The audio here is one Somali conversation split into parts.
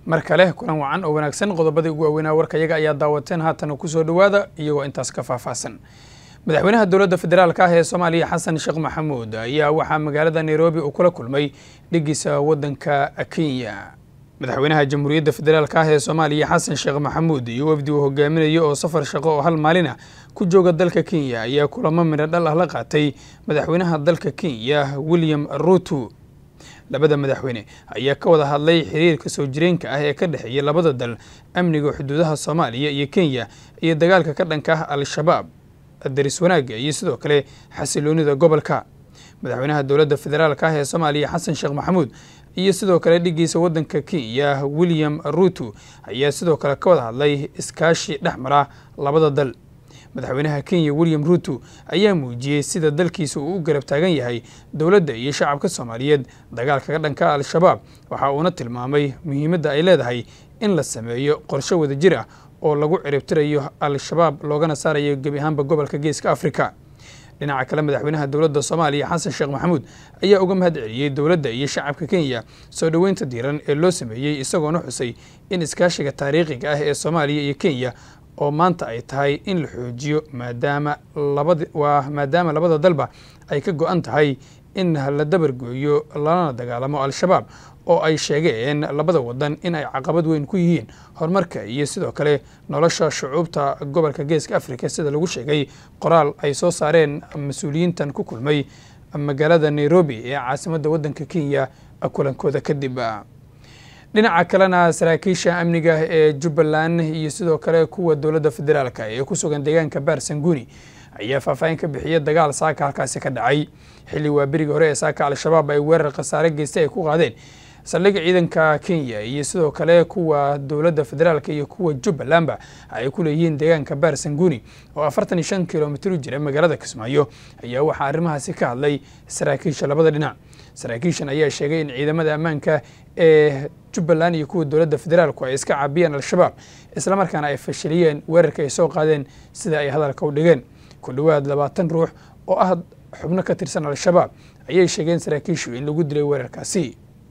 mar kale kulan wacan oo wanaagsan qodobadii ugu waaweynaa warka iyaga ayaa daawateen haatan kusoo dhowaada iyagoo intaas ka faahfaahsan madaxweynaha dowladda federaalka ah ee soomaaliya xasan sheekh maxamuud ayaa waxaa magaalada nairobi uu kula kulmay dhigiisa waddanka kenya madaxweynaha jamhuuriyadda federaalk ah ee soomaaliya xasan sheekh maxamuud iyo wafdi uu hogaaminayo oo safar shaqo oo hal maalina ku jooga dalka kenya ayaa kulamo midho dhal ah la qaatay madaxweynaha dalka kenya william ruto labada madaxweyne ayaa ka wada hadlay xiriirka soo jireenka ah ee ka dhexeeya labada dal amniga xuduudaha soomaaliya iyo kenya iyo dagaalka ka dhanka ah al-shabaab daris wanaagga iyo sidoo kale xasiloonida gobolka madaxweynaha dowladda federaalk ah ee soomaaliya xasan sheekh maxamuud iyo sidoo kale dhigiisa waddanka kenya william ruto ayaa sidoo kale ka wada hadlay iskaashi dhex mara labada dal madaxweynaha kenya william ruto ayaa muujiyey sida dalkiisa uu u garab taagan yahay dowladda iyo shacabka soomaaliyeed dagaalkaga dhanka al-shabaab waxa uuna tilmaamay muhiimadda ay leedahay in la sameeyo qorshe wadajir ah oo lagu ciribtirayo al-shabaab loogana saarayo gebi ahaanba gobolka geeska afrika dhinaca kale madaxweynaha dowladda soomaaliya xasan sheekh maxamuud ayaa uga mahad celiyey dowladda iyo shacabka kenya soo dhoweynta diiran ee loo sameeyey isagoona xusay in iskaashiga taariikhiga ah ee soomaaliya iyo kenya oo maanta ay tahay in la xoojiyo maadaama labad waa maadaama labada dalba ay ka go-an tahay in la dabargooyo lalana dagaalamo al-shabaab oo ay sheegeen labada wadan in ay caqabad weyn ku yihiin horumarka iyo sidoo kale nolosha shucuubta gobolka geeska africa sida lagu sheegay qoraal ay soo saareen mas-uuliyiintan ku kulmay magaalada nairobi ee caasimadda waddanka kenya kulankooda kadib dhinaca kalena saraakiisha amniga ee jubbaland iyo sidoo kale kuwa dowladda federaalk ee ku sugan deegaanka baarsanguuni ayaa faahfaahin ka bixiyay dagaal saaka halkaasi ka dhacay xilli waa berigii hore ee saaka al-shabaab ay weerar khasaare geystay ay ku qaadeen saldhigga ciidanka kenya iyo sidoo kale kuwa dowladda federaalk iyo kuwa jubbalandba ay ku leeyihiin deegaanka baarsanguuni oo afartan iyo shan kilomitr u jira magaalada kismaayo ayaa waxaa arrimahaasi ka hadlay saraakiisha labada dhinac saraakiishan ayaa sheegay in ciidamada ammaanka ee jubbaland iyo kuwa dowladda federaalku ay iska caabiyeen al-shabaab islamarkaana ay fashiliyeen weerarka ay soo qaadeen sida ay hadalka u dhigeen ku dhowaad labaatan ruux oo ah xubno ka tirsan al-shabaab ayay sheegeen saraakiishu in lagu dilay weerarkaasi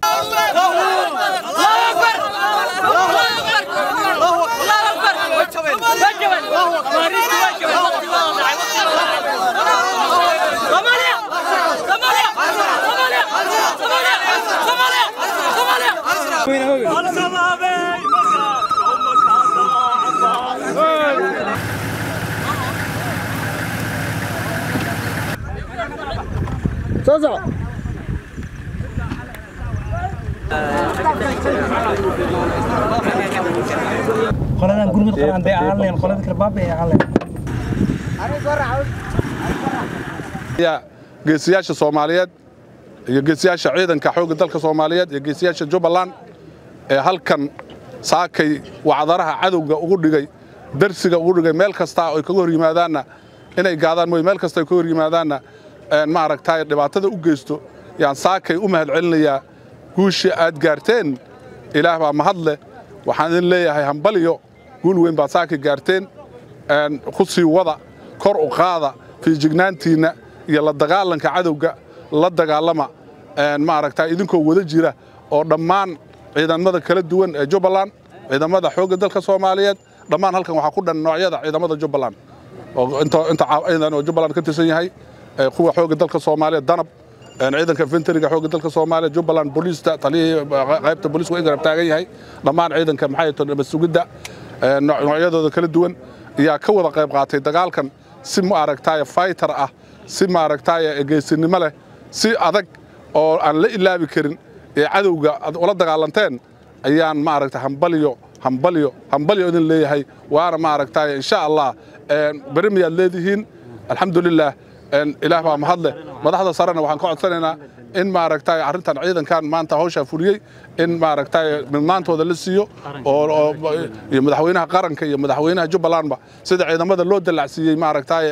qoladan gurmud qaran bay aaleen qolada kale baabay aaleen geesiyaasha soomaaliyeed iyo geesiyaasha ciidanka xoogga dalka soomaaliyeed iyo geesiyaasha jubbaland ee halkan saakay wacdaraha cadowga ugu dhigay darsiga ugu dhigay meel kastaa oy kaga hor yimaadaanna inay gaadaan mooy meel kasta ay kaga hor yimaadaanna ma aragtaay dhibaatada u geysto yaan saakay u mahad celinayaa guushii aad gaarteen ilaah baa mahad leh waxaan idin leeyahay hambaliyo guul weyn baad saakay gaarteen ku sii wada kor u qaada fiijignaantiinna iyo la dagaalanka cadowga la dagaalama ma aragtaa idinkoo wada jira oo dhammaan ciidamada kala duwan ee jubbaland ciidamada xoogga dalka soomaaliyeed dhammaan halkan waxaa ku dhan noocyada ciidamada jubbaland inta ciidan oo jubbaland ka tirsan yahay kuwa xoogga dalka soomaaliyeed danab ciidanka infenteriga xoogga dalka soomaaliya jubbaland booliista taliyihii qaybta booliisku ay garab taagan yahay dhammaan ciidanka maxay tahay nabad sugidda noocyadooda kala duwan ayaa ka wada qayb qaatay dagaalkan si ma aragtaay fighter ah si ma aragtaay geesinimo leh si adag oo aan la ilaabi karin ee cadowga aad ula dagaalanteen ayaan ma aragtay hambaliyo hambaliyo hambaliyo idin leeyahay waana ma aragtaay insha allah beri miyaad leedihiin alxamdulilah ilaah baa mahadleh madaxda sarena waxaan ka codsanaynaa in maaragtay arrintan ciidankan maanta hawshaa fuliyey in maaragtay midmaantooda la siiyo oo iyo madaxweynaha qaranka iyo madaxweynaha jubbalandba sida ciidamada loo dallacsiiyey maaragtay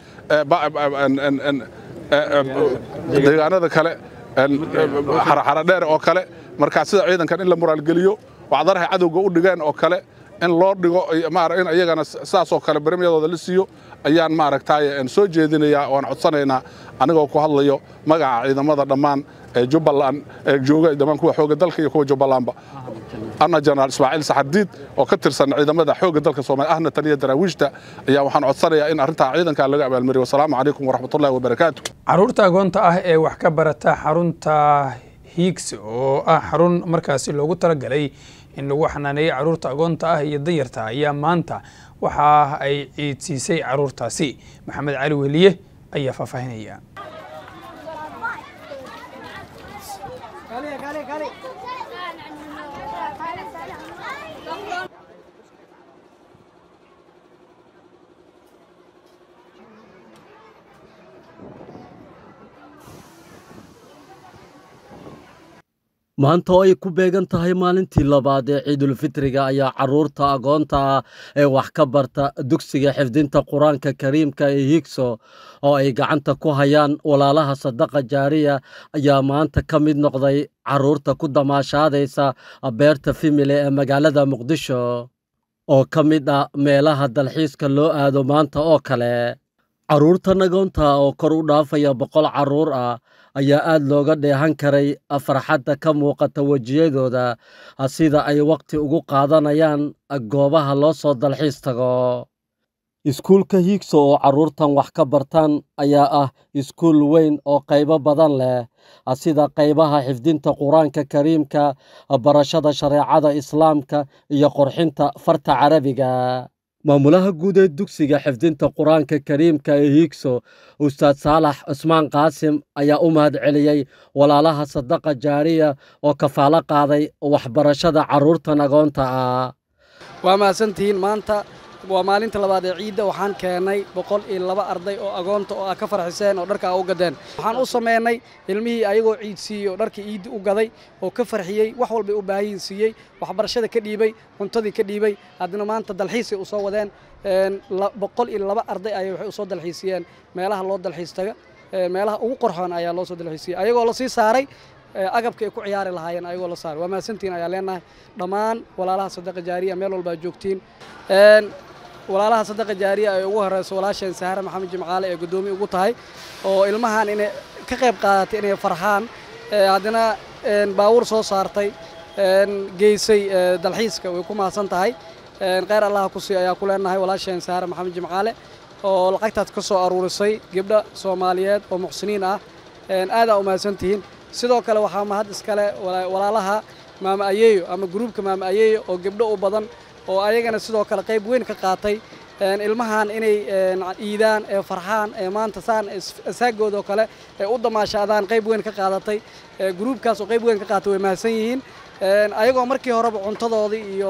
deegaanada kale xaraxara dheer oo kale markaa sida ciidankan in la muraalgeliyo wacdaraha cadowga u dhigeen oo kale in loo dhigo in iyagana sidaasoo kale baremyadooda la siiyo ayaan maaragtay soo jeedinayaa waan codsanaynaa anigoo ku hadlayo magaca ciidamada dhammaan ee jubbaland ee jooga dhammaan kuwa xoogga dalka iyo kuwa jubbalandba ana jenaraal ismaaciil saxardiid oo ka tirsan ciidamada xoogga dalka soomaaliya ahna taliya daraawiishta ayaa waxaan codsanayaa in arrintaa ciidankaa laga abaalmariyo wasalaamu calaykum waraxmatullahi wabarakaatu caruurta agoonta ah ee wax ka barata xarunta hiigs oo ah xarun markaasi loogu talagalay in lagu xanaaneeyey caruurta agoonta ah iyo danyarta ayaa maanta waxa ay ciidsiisay caruurtaasi maxamed cali weliye ayaa faahfaahinaya maanta oo ay ku beegan tahay maalintii labaad ee ciidulfitriga ayaa caruurta agoonta ah ee wax ka barta dugsiga xifdinta qur-aanka kariimka ee higso oo ay gacanta ku hayaan walaalaha sadaqa jaariya ayaa maanta ka mid noqday caruurta ku damaashaadaysa beerta fimile ee magaalada muqdisho oo ka mid ah meelaha dalxiiska loo aado maanta oo kale carruurtan agoonta oo kor u dhaafaya boqol carruur ah ayaa aad looga dheehan karay farxadda ka muuqata wejiyadooda sida ay wakhti ugu qaadanayaan goobaha loo soo dalxiis tago iskuulka hiigso oo carruurtan wax ka bartaan ayaa ah iskuul weyn oo qaybo badan leh sida qaybaha xifdinta qur-aanka kariimka barashada shareecada islaamka iyo qorxinta farta carabiga maamulaha guud ee dugsiga xifdinta qur-aanka kariimka ee hiigso ustaad saalax cusmaan qaasim ayaa u mahad celiyey walaalaha sadaqa jaariya oo kafaalo qaaday waxbarashada carruurtan agoonta ah waa mahadsantihiin maanta waa maalinta labaad ee ciidda waxaan keennay boqol iyo laba arday oo agoonta oo ah ka farxiseen oo dharka a u gadeen waxaan u sameynay ilmihii ayagoo ciid siiyey oo dharka ciiddi u gaday oo ka farxiyey wax walbay u baahiyin siiyey waxbarashada ka dhiibay cuntadii ka dhiibay haddana maanta dalxiisay u soo wadeen boqol iyo laba arday ayay waxay usoo dalxiisiyeen meelaha loo dalxiis taga meelaha ugu qorxoon ayaa loo soo dalxiisiyey ayagoo lasii saaray agabka ay ku ciyaari lahaayeen ayagoo la saaray waa mahadsantiin ayaa leenahay dhammaan walaalaha sadaqa jaariya meel walbaa joogtiin walaalaha sadaqa jaariya ay ugu horeyso walaasheen sahare maxamed jimcaale ee guddoomiye ugu tahay oo ilmahan inay ka qayb qaadatay inay farxaan haddana baawur soo saartay geysay dalxiiska way ku mahadsan tahay kheyr allaha ku sii ayaa ku leenahay walaasheen sahare maxamed jimcaale oo lacagtaas ka soo aruurisay gabdha soomaaliyeed oo muxsiniin ah aadaa u mahadsantihiin sidoo kale waxaa mahad iskale walaalaha maama ayeeyo ama gruubka maama ayeeyo oo gabdho u badan oo ayagana sidoo kale qayb weyn ka qaatay ilmahan inay iidaan ee farxaan ee maanta saan asaagoodoo kale ee u damaashaadaan qayb weyn ka qaadatay gruubkaas oo qayb weyn ka qaatay way mahadsan yihiin ayagoo markii horeba cuntadoodii iyo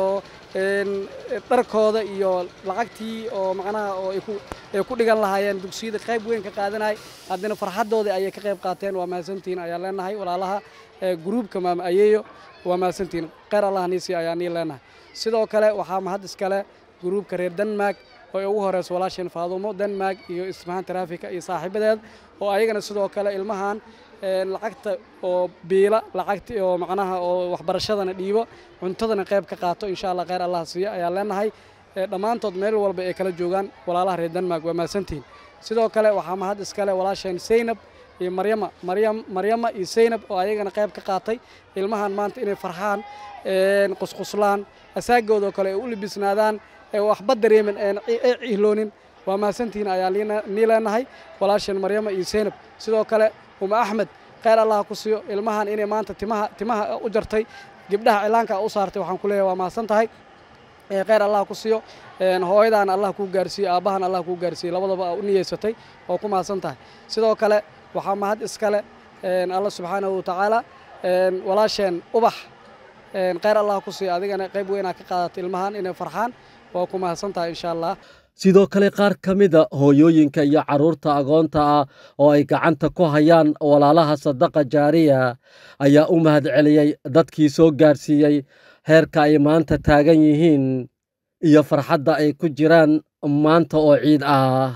dharkooda iyo lacagtii oo macnaha oo ay ku dhigan lahaayeen dugsiyada qayb weyn ka qaadanay haddana farxaddoodii ayay ka qayb qaateen waa mahadsantihiin ayaan leenahay walaalaha gruubka maama ayeeyo waa mahadsantihiin kheyr allah niisi ayaa nii leenahay sidoo kale waxaa mahad iskale gruubka reer denmark oo ay ugu horeyso walaasheen faadumo denmark iyo ismahaan taraafika iyo saaxiibadeed oo ayagana sidoo kale ilmahan lacagta oo biila lacagta oo macnaha oo waxbarashadana dhiibo cuntadana qayb ka qaato insha allah kheyr allah siiyo ayaa leenahay dhammaantood meel walba ay kala joogaan walaalaha reer denmark waa mahadsantihiin sidoo kale waxaa mahad iskale walaasheen saynab iyo maryama maryam maryama iyo saynab oo ayagana qayb ka qaatay ilmahan maanta inay farxaan qusquslaan asaagoodoo kale ay u libisnaadaan waxba dareemin ay cihloonin waa mahadsantihiin ayaa nii leenahay walaasheen maryama iyo saynab sidoo kale uma axmed kheyr allah ku siiyo ilmahan inay maanta timaha timaha u jartay gabdhaha cilaanka u saartay waxaan ku leeyahay waa mahadsan tahay kheyr allah ku siiyo hooyadaana allah kuu gaarsiiyo aabbahan allah kuu gaarsiiyo labadaba u niyeysatay oo ku mahadsan tahay sidoo kale waxaa mahad iskale alla subxaanahu watacaala walaasheen ubax kheyr allah ku siiyo adigana qayb weynaa ka qaadatay ilmahan inay farxaan waa ku mahadsan tahay insha allah sidoo kale qaar ka mida hooyooyinka iyo carruurta agoonta ah oo ay gacanta ku hayaan walaalaha sadaqa jaariya ayaa u mahad celiyey dadkii soo gaarsiiyey heerka ay maanta taagan yihiin iyo farxadda ay ku jiraan maanta oo ciid ah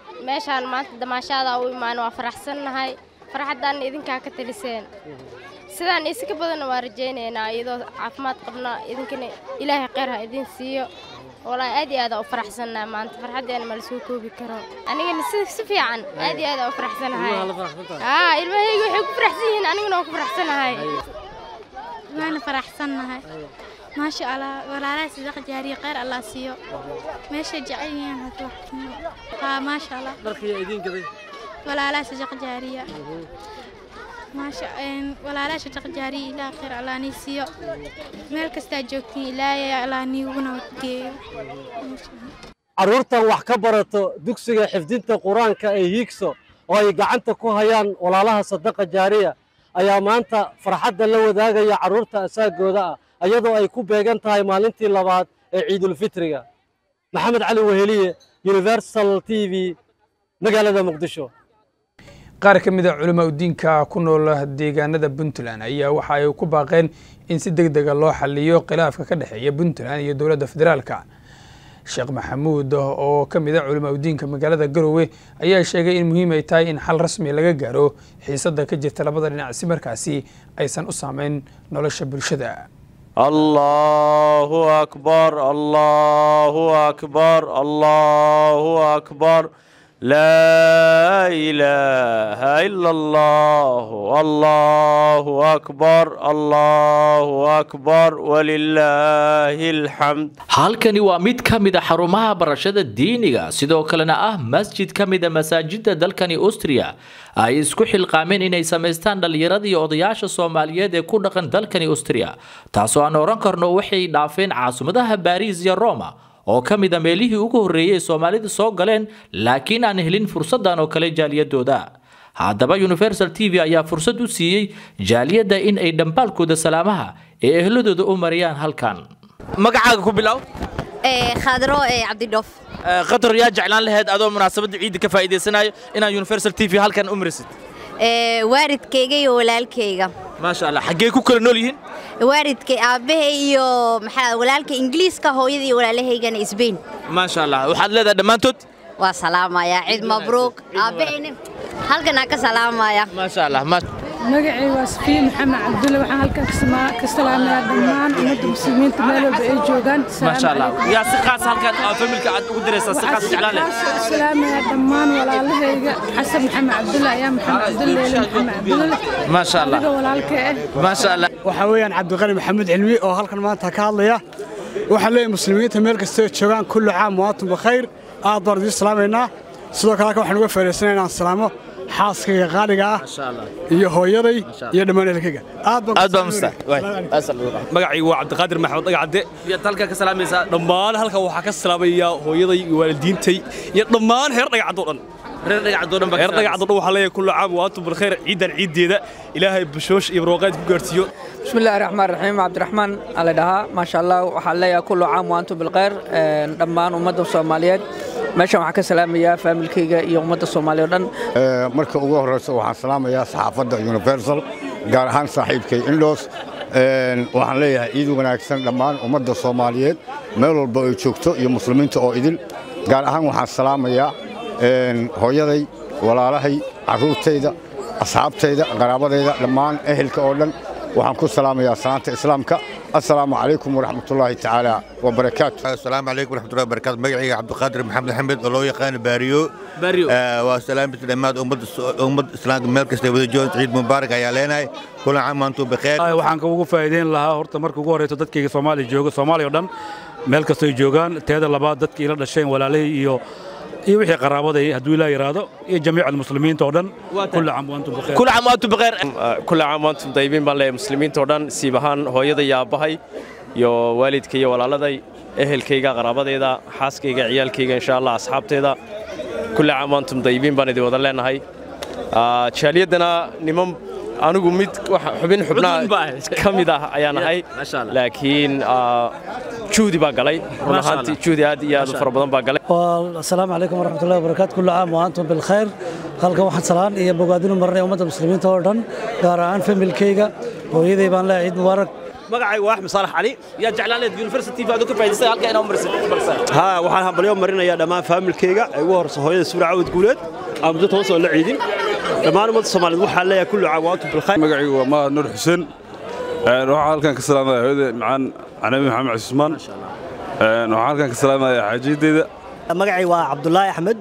meeshaan maanta damaashaada u imaan waa faraxsannahay farxaddaanna idinkaa ka teliseen sidaan iska badanna waa rajaynaynaa iyadoo caafimaad qabna idinkana ilaahay kheyr ha idin siiyo walaahi aad iyo aad aa u faraxsannahay maanta farxaddeena ma la soo koobi karo anigana si si fiican aad iyo aad aa u faraxsanahay aa ilmahayga waxay ku faraxsan yihiin anigana waan ku faraxsanahay waana faraxsannahay maasha allah walaalaha sidaqa jaariye kheyr allah siiyo meeshay jecel yihiin hadda wax haa maasha allah dharkiyaa idiin gaday walaalaha sidaqa jaariya maasha walaalaha sidaqa jaariye ilaah kheyr allah nii siiyo meel kastaa joogtiin ilaahay allah niiguna geeyo carruurtan wax ka barato dugsiga xifdinta qur-aanka ee hiigso oo ay gacanta ku hayaan walaalaha sadaqa jaariya ayaa maanta farxadda la wadaagaya carruurta asaagooda ah iyadoo ay ku beegan tahay maalintii labaad ee ciidulfitriga maxamed cali weheliye universal t v magaalada muqdisho qaar ka mid a culamaa udiinka ku nool deegaanada puntland ayaa waxa ay ku baaqeen in si deg dega loo xaliyo khilaafka ka dhexeeya puntland iyo dowladda federaalka sheekh maxamuud oo ka mid a culamaa udiinka magaalada garowe ayaa sheegay in muhiim ay tahay in xal rasmi laga gaaro xiisadda ka jirta labada dhinac si markaasi aysan u saameyn nolosha bulshada allahu akbar allahu akbar allahu akbar laa ilaaha ila allah allahu akbar allahu akbar walilaahi alxamd halkani waa mid ka mid a xarumaha barashada diiniga sidoo kalena ah masjid ka mid a masaajidda dalkani austria ay isku xilqaameen inay samaystaan dhallinyaradii odayaasha soomaaliyeed ee ku dhaqan dalkani austria taasoo aan oran karno waxay dhaafeen caasimaddaha baariis iyo roma oo ka mid a meelihii ugu horreeyey ee soomaalida soo galeen laakiin aan helin fursaddan oo kale jaaliyadooda haddaba universal t v ayaa fursad u siiyey jaaliyadda in ay dhambaalkooda salaamaha ee ehladooda u mariyaan halkan magacaaga ku bilow khadro cabdidhoof qatar yaa jeclaan lahayd adoo munaasabadda ciidda ka faa'iidaysanayo inaad universal t v halkan u marisid waalidkayga iyo walaalkayga maasha allah xaggee ku kala nool yihiin waalidkay aabbahay iyo maxaa walaalka ingiliiska hooyada iyo walaalahaygana isbayn maasha allah waxaad leedahay dhammaantood waa salaamaya ciid mabruuq aabbahayna halkan aan ka salaamaya maasha allah magacay waa safiya maxamed cabdulle waxaan halkan ka salaamayaa dhammaan ummadda muslimiinta meel walba ay joogaan maasha allah yaa si qaas halkan familka aad ugu diraysaa si qaas jeclaan lahayd salaamayaa dhammaan walaalahayga xasan maxamed cabdulle ayaa maxamed cabdulle leele maxamed cabdulle maasha allah adiga walaalka eh maasha allah waxaa weeyaan cabdiqani maxamed cilmi oo halkan maanta ka hadlaya waxaan leeyahay muslimiinta meel kasta oo joogaan kullu caam waatum bikhayr aad baan idiin salaamaynaa sidoo kale halkan waxaan uga faa'iidaysanaa inaan salaamo xaaskayga qaaliga ah iyo hooyaday iyo dhammaan ehelkayga aad baa musta magacaygu waa cabdiqaadir maxamed dhagacadde yaad halkan ka salaamaysaa dhammaan halkan waxaa ka salaamayaa hooyaday iyo waalidiintay iyo dhammaan heer dhagacadoo dhan reer dhagacadoo dhan reer dhagacadoo dhan waxaa leeyahay kullu caam wa antum bilkhayr ciidan ciiddeeda ilaahay bushoosh iyo barwaaqaad ku gaarsiiyo بسم الله الرحمن الرحيم عبد الرحمن على دها ما شاء الله وحال ليا كل عام وانتم بالخير دمان ummadda Soomaaliyeed meeshan waxaan ka salaamayaa familkayga iyo ummadda Soomaaliyeed dhan marka ugu horeysa waxaan salaamayaa saxaafadda Universal gaar ahaan saaxiibkay Indos waxaan leeyahay ciid wanaagsan dhammaan ummadda Soomaaliyeed meel walba ay joogto iyo muslimiinta oo idil gaar ahaan waxaan salaamayaa hooyaday walaalahay carruurtayda asxaabtayda qaraabadayda dhammaan ehelka oo dhan waxaan ku salaamayaa salaanta islaamka assalaamu calaykum waraxmatullaahi tacaala wabarakaatu asalaamu calaykum waraxmatullahi wabarakaatu magacayga cabdiqaadir maxamed xamed oo loo yaqaano baariyo waa salaamta dhammaad ummadda islaamka meel kasta wada joogan ciid mubaarak ayaa leenahay kulan caam antuu bikheer waxaan ugu faa'iideyn lahaa horta marka ugu horeyso dadkayga soomaaliya jooga soomaaliya oo dhan meel kastay joogaan teeda labaad dadkii ila dhasheen walaalihii iyo iyo wixii qaraabaday hadduu ilaa yiraahdo iyo jamiic almuslimiinta oo dhan kulli caam waantum bikheer kulli caam waantum bikheer kulli caam waantum daybiin baan leeyahay muslimiinta oo dhan siib ahaan hooyada iyo aabbahay iyo waalidka iyo walaaladay ehelkayga qaraabadayda xaaskayga ciyaalkayga insha allah asxaabteeda kulli caam waantum daybiin baan idin wada leenahay jaaliyaddana niman anigu mid xubin xubnaa ka mid ah ayaan ahay laakiin juhdi baa galay run ahaantii juhdi aad iyo aad u fara badan baa galay asalaamu calaykum waraxmatullahi wabarakaatu kullu caam wa antum bilkhayr halkan waxaan salaan iyo bogaadinu marinaya ummadda muslimiinta oo dhan gaar ahaan familkayga hooyaday baan leeyahay ciid mubaarak magacaygu waa axmed saalax cali yaa jeclaan leed university aad ka faa'iidaysay halka inaa marsid ها waxaan hambalyo marinayaa dhammaan faamilkayga ay ugu horeyso hooyada suura cawd guuleed aan muddo toban soo la ciidin dhammaan ummadda soomaaliyeed waxaa leeyahay kullu caam waantum bilkhayr magacaygu waa mahad nuur xuseen waxaa halkan ka salaamaya hooyada macaan canabi maxamed cusmaan waxaa halkan ka salaamaya xaajiyadeeda magacay waa cabdulaahi axmed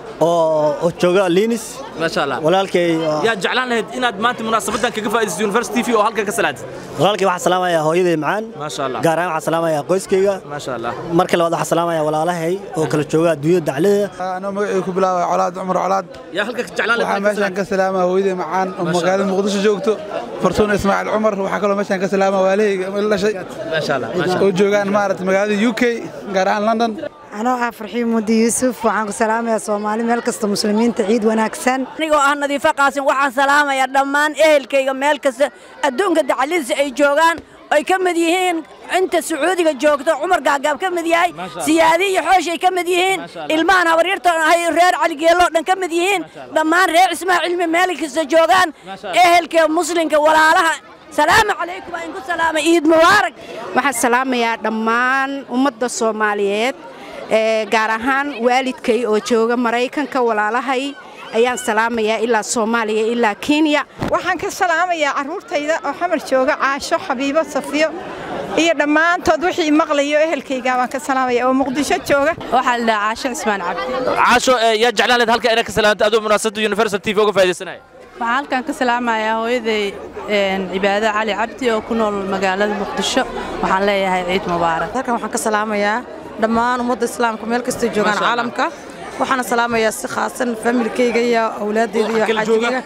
oo jooga linis maasha allah walaalkay yaa jeclaan lahayd inaad maanta munaasabadan kaga faa'iidaysato university tv oo halkan ka salaantid walaalkay waxaan salaamayaa hooyaday macaan maasha allah gaar ahaan waxaan salaamayaa qoyskayga maasha allah marka labaad waxaan salaamayaa walaalahay oo kala jooga adduunyada daclada anoo magacayga ku bilaabaya colaad cumar colaad yaa halkan ka jeclaan waxaa meeshaan ka salaama hooyaday macaan oo magaalada muqdisho joogto fartuun ismaaciil cumar waxaa kaloo meeshaan ka salaama waalahayga ila dhashay maasha allah oo joogaan maaragtay magaalada u k gaar ahaan london anoo ah farxiin mudi yuusuf waxaan ku salaamayaa soomaali meel kasta muslimiinta ciid wanaagsan anigoo ah nadiifo qaasin waxaan salaamayaa dhammaan ehelkayga meel kasta adduunka dacaladiisa ay joogaan ay ka mid yihiin inta sacuudiga joogto cumar gaagaab ka mid yahay siyaadi iyo xooshay ka mid yihiin ilmahan habaryartan ahay reer caligeeloo dhan ka mid yihiin dhammaan reer cismaha cilmi meel kasta joogaan ehelka muslimka walaalaha salaamu calaykum aan ku salaamay ciid mubaarak waxaan salaamayaa dhammaan ummadda soomaaliyeed gaar ahaan waalidkay oo jooga maraykanka walaalahay ayaan salaamayaa ilaa soomaaliya ilaa kenya waxaan ka salaamayaa carruurtayda oo xamar jooga caasho xabiibo safiyo iyo dhammaantood wixii maqlayo ehelkayga baan ka salaamaya oo muqdisho jooga waxaa la dhahaa caasho cismaan cabdi caasho yaa jeclaan lahayd halkan inaad ka salaanto adoo munaasabada universal tv uga faa'iidaysanaya waxaan halkan ka salaamayaa hooyaday cibaado cali cabdi oo ku nool magaalada muqdisho waxaan leeyahay ciid mubaarak halkan waxaan ka salaamayaa dhammaan ummadda islaamka meel kastay joogaan caalamka waxaana salaamayaa si khaasan familkayga iyo awlaadeyda iyo xaajigayga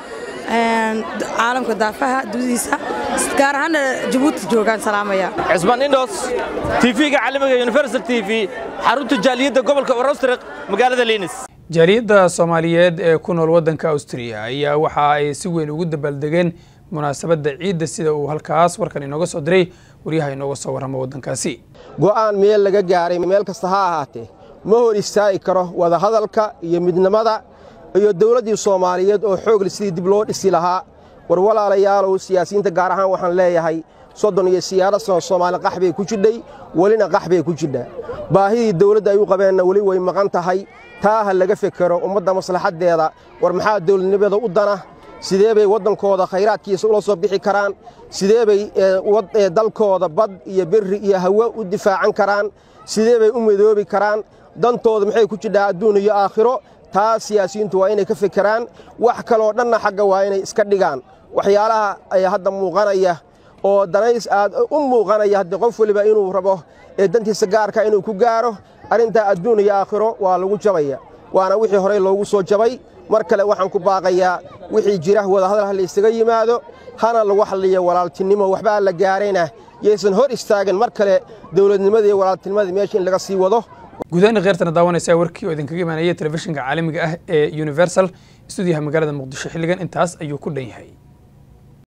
caalamka daafaha dudiisa gaar ahaana jabuuti joogaan salaamaya cismaan indhos tv-ga caalamiga universal t v xarunta jaaliyadda gobolka orostrik magaalada linis jaaliyadda soomaaliyeed ee ku nool waddanka austriya ayaa waxa ay si weyn ugu dabaaldegeen munaasabadda ciidda sida uu halkaas warkan inooga soo diray waryaha inooga soo warrama waddankaasi go'aan meel laga gaaray meel kasta ha ahaatee ma hor istaagi karo wadahadalka iyo midnimada iyo dawladdii soomaaliyeed oo xoogli sidii dib loo dhisi lahaa war walaalayaalow siyaasiyiinta gaar ahaan waxaan leeyahay soddon iyo siyaaro sano soomaali qax bay ku jidhay welina qax bay ku jidhaa baahidii dawladda ay u qabeenna weli way maqan tahay taa ha laga fekero ummadda maslaxaddeeda war maxaa dawladnimada u dana sidee bay waddankooda khayraadkiisa ula soo bixi karaan sidee bay dalkooda bad iyo berri iyo hawo u difaacan karaan sidee bay u midoobi karaan dantooda maxay ku jidhaa adduun iyo aakhiro taa siyaasiyiintu waa inay ka fekeraan wax kaloo dhanna xagga waa inay iska dhigaan waxyaalaha ay hadda muuqanaya oo danays aad u muuqanaya haddii qof weliba inuu rabo ee dantiisa gaarka inuu ku gaaro arrintaa adduun iyo aakhiro waa lagu jabaya waana wixii horey loogu soo jabay mar kale waxaan ku baaqayaa wixii jira wadahadal ha laysaga yimaado hana lagu xalliyo walaaltinimo waxbaa la gaarayna yaysan hor istaagin mar kale dowladnimadii iyo walaaltinimadii meesha in laga sii wado gudahaena kheyrtana daawanaysaa warkii oo idinkaga imaanaya telefishinka caalamiga ah ee universal stuudiyaha magaalada muqdisho xilligan intaas ayuu ku dhan yahay